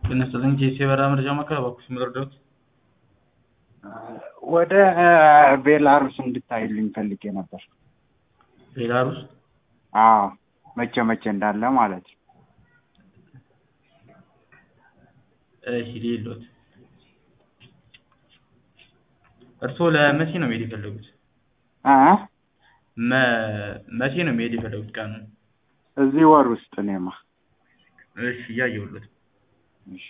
ጤና ይስጥልኝ ጄሲ የበረራ መረጃ ማዕከል እባክዎት የሚረዱት? ወደ ቤላሩስ እንድታይልኝ ፈልጌ ነበር። ቤላሩስ አዎ መቼ መቼ እንዳለ ማለት ነው። እሺ ሌሎት እርስዎ ለመቼ ነው መሄድ የፈለጉት? እ መ- መቼ ነው መሄድ የፈለጉት ቀኑ? እዚህ ወር ውስጥ እኔማ እሺ እያየሁልዎት እሺ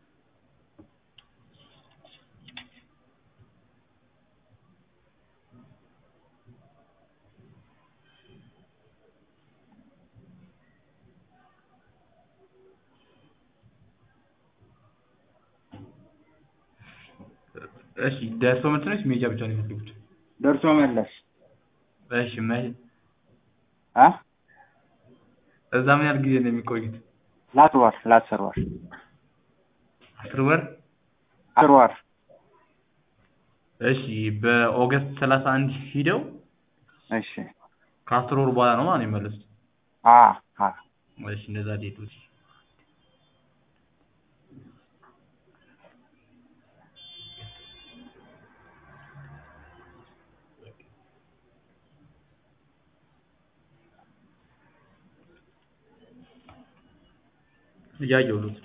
እሺ ደርሶ መልስ ነው ወይስ መሄጃ ብቻ ነው የፈለጉት? ደርሶ መለስ እሺ መሄድ እ እዛ ምን ያህል ጊዜ ነው የሚቆዩት? ለአስር ወር ለአስር ወር አስር ወር አስር ወር እሺ በኦገስት ሰላሳ አንድ ሂደው እሺ ከአስር ወር በኋላ ነው ማለት ነው የሚመለሱት? አ አ እሺ እንደዛ ዴቶች እያየሁልዎት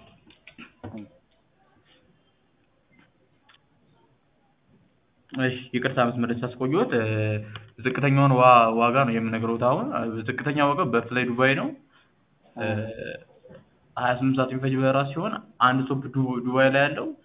እሺ ይቅርታ መስመር ሳስቆየዎት እ ዝቅተኛውን ዋ ዋጋ ነው የምነግርዎት አሁን ዝቅተኛ ዋጋው በፍላይ ዱባይ ነው እ ሀያ ስምንት ሰዓት የሚፈጅ በረራ ሲሆን አንድ ስቶፕ ዱ ዱባይ ላይ ያለው